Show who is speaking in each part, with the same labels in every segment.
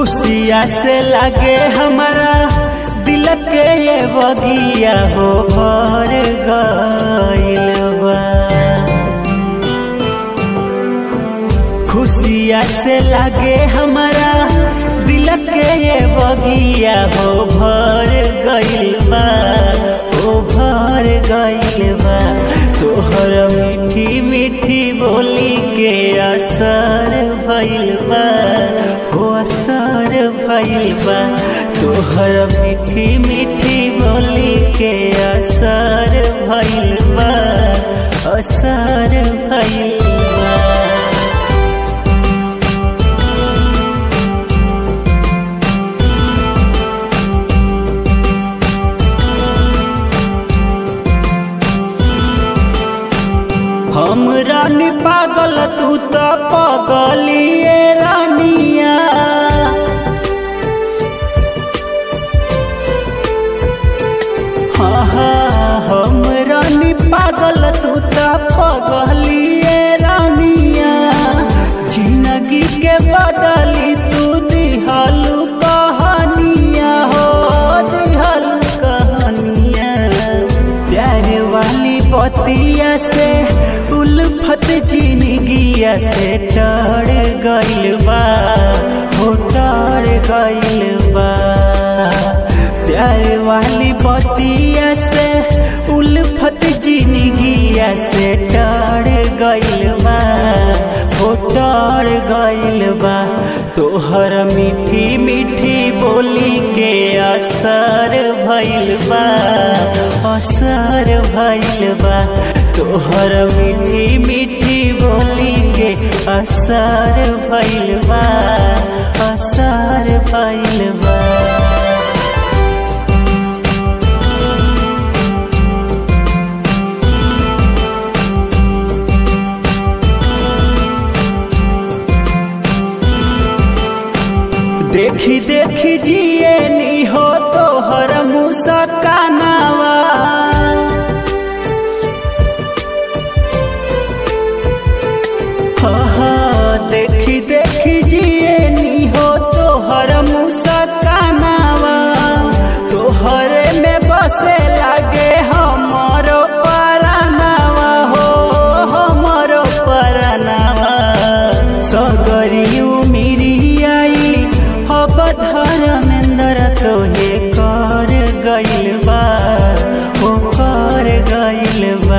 Speaker 1: खुशिया से लागे हमारा दिल के ये बगिया हो भर गइल बा खुशिया से लागे हमारा दिल के ये बगिया हो भर गइल बा हो भर गइल बा तोहर मीठी मीठी बोली के असर भइल बा हो असर भइल बा तोहर मीठी मीठी बोली के असर भइल बा असर भइल बा हम रानी पागल तू तो पगलिए रानिया हाँ हाँ हम रानी पागल तू तो पगलिए रानिया जिंदगी के बदली तू दिहलू कहानिया हो दिहलू कहानिया प्यार वाली बतिया से उल्फत जिंदगिया से चढ़ गइल बा हो टढ़ गइल बा प्यार वाली बतिया से उल्फत जिंदगिया से टढ़ गइल बा हो टढ़ गइल बा तोहर मीठी मीठी बोली के असर भइल बा असर भइल बा तोहर मीठी मीठी बोली के असर भइल बा असर भइल बा देखी देखी जिए नी हो तोहर मुस्कानावा हाँ, देखी देखी जिए नी हो तोहर मुस्कानावा तोहरे में बसे लागे हमरो परानावा हो हमरो परानावा सगरी उमिरी आई अब धर्मेंद्र तोहे कर गइल बा हो कर गइल बा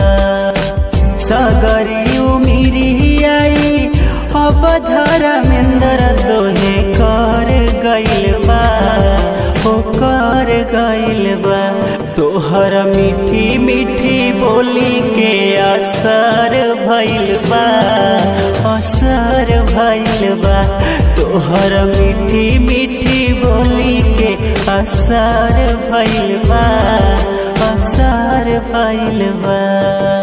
Speaker 1: सगरी उमिरी आई अब धर्मेंद्र तोहे कर गइल बा हो कर गइल बा तोहर मीठी मीठी बोली के असर भइल बा असर भइल बा तोहर मीठी मीठी बोली के असर भइल बा असर भइल बा